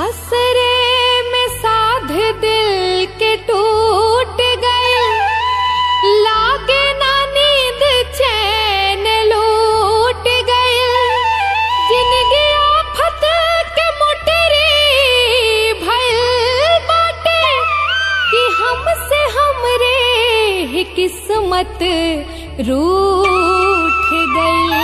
असरे में साध दिल के टूट गए लागे ना नींद चैन लूट गए जिंदगी आफत के मुटरी भइल बाटे कि हमसे हमरे ही किस्मत रूठ गई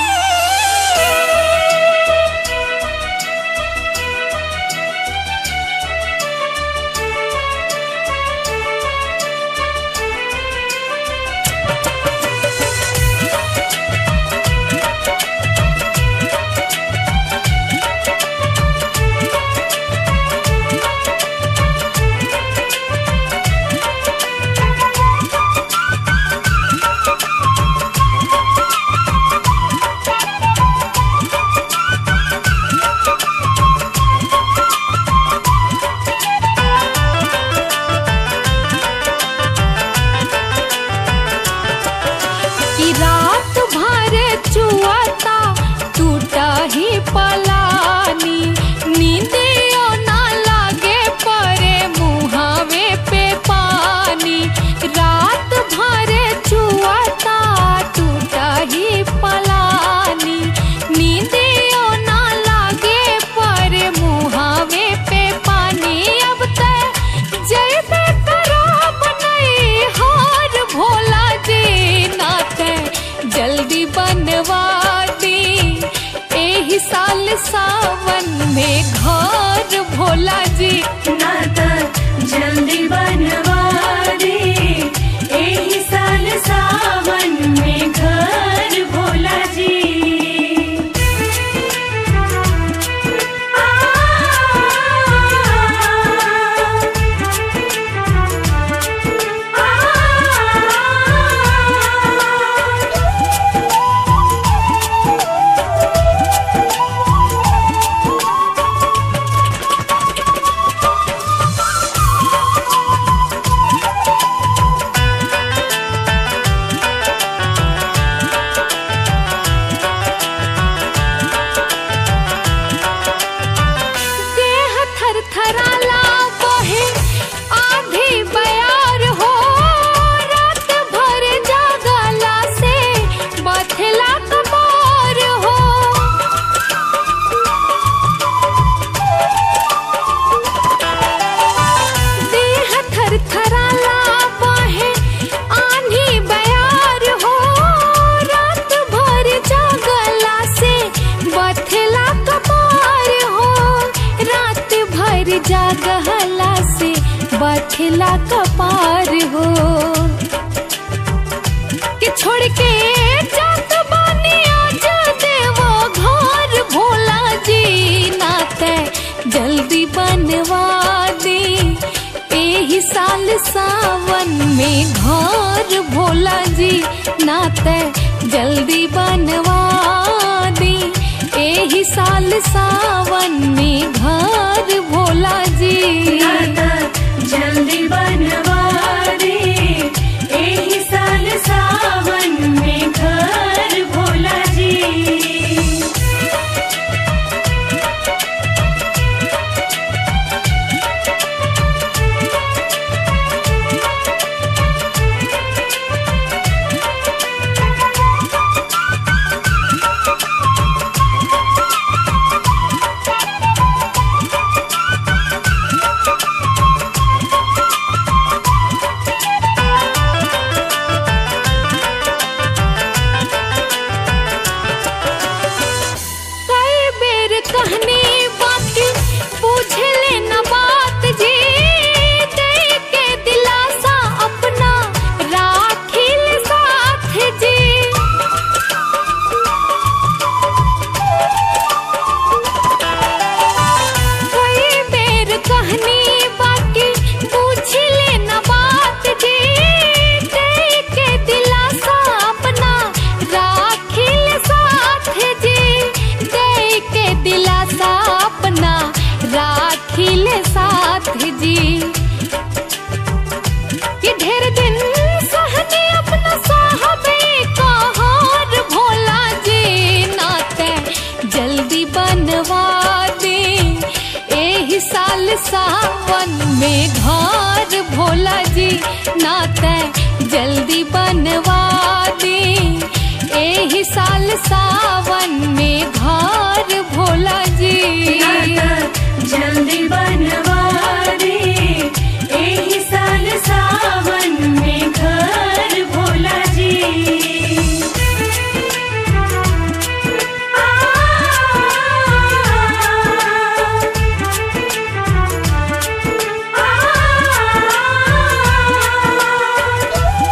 कि रात भर चुआता टूटा ही पलानी नींदियो ना लागे परे मुहावे पे पानी रात भर चुआता टूटा ही पलानी नींदियो ना लागे परे मुहावे पे पानी अब तक जैसे खराब नहीं हार भोला जी नाते जल्दी बनवा दी एही साल सावन में घर भोला जी नाता जल्दी बनवा दे एही साल सावन में घर भोला जी आ, आ, देह थर थराला बहे आधी बयार हो रात भर जागला से बथला कमर हो देह थर थराला बहे आंधी बयार हो रात भर जागला से बथला कपार हो रात भर जागला से बथला कपार हो कि छोड़ के जात बानी आज देवो घर भोला जी नाते जल्दी बनवा दे एही साल सावन में घर भोला जी नाते जल्दी बनवा दे एही साल सावन में घर भोला जी नाता जल्दी बनवा दे एही साल सावन में घर भोला जी कई बेर कहनी बाकी पूछे लेना बात जी दे के दिलासा अपना राखिल साथ जी कई बेर कहनी बाकी पूछ लेना बात जी दे के दिलासा अपना राखिल साथ जी दे के दिलासा अपना राखिल साथ जी कि ढेर दिन सहनी अपना साहबे का हार भोला जी नाते जल्दी बनवा दे एही साल सावन में घर भोला जी नाते जल्दी बनवा दे एही साल सावन में घर भोला जी नाता जल्दी बनवा दे एही साल सावन में घर भोला जी आ, आ, आ,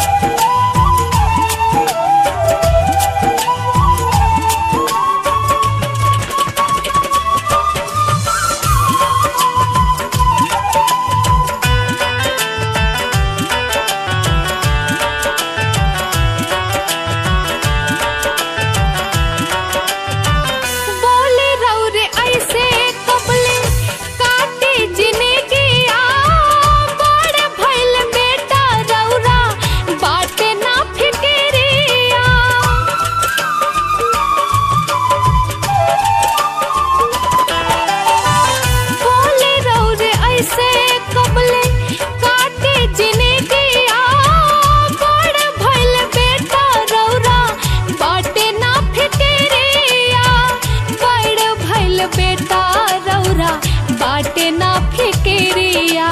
बोले रौरे ऐसे कबले काटे जिंदगी आ बड़ भइल बेटा रौरा बाटे ना फिकिरिया बोले रौरे ऐसे कबले काटे जिंदगी आ बड़ भइल बेटा रौरा बाटे ना फिकिरिया बड़ भइल बेटा रौरा बाटे ना फिकिरिया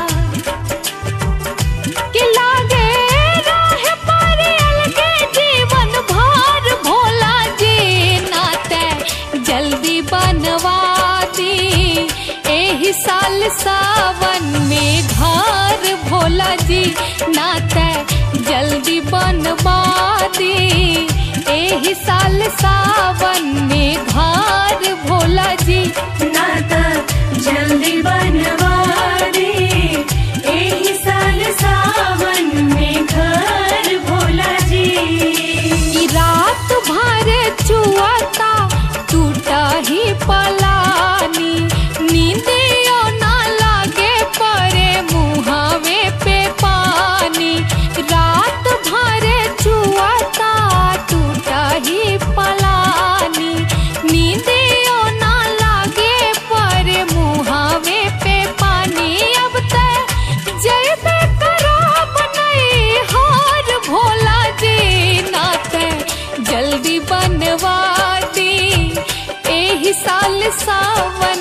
कि लागे राह पर अलगे जीवन भर भोला जी नाते जल्दी बनवा दी एही साल सावन में घर भोला जी नाते जल्दी बनवा दी एही साल सावन में घर भोला जी नाता जल्दी बनवा दे एही साल सावन में घर भोला जी ई रात भर चुआता टूटा ही पलानी नींदियो ना लागे परे मुहावे पे पानी रात भर चुआता टूटा ही पलानी नींदियो ना लागे परे मुहावे पे पानी अब तक जैबे करब नहीं हार भोला जी नाते जल्दी बनवा दी एही साल सावन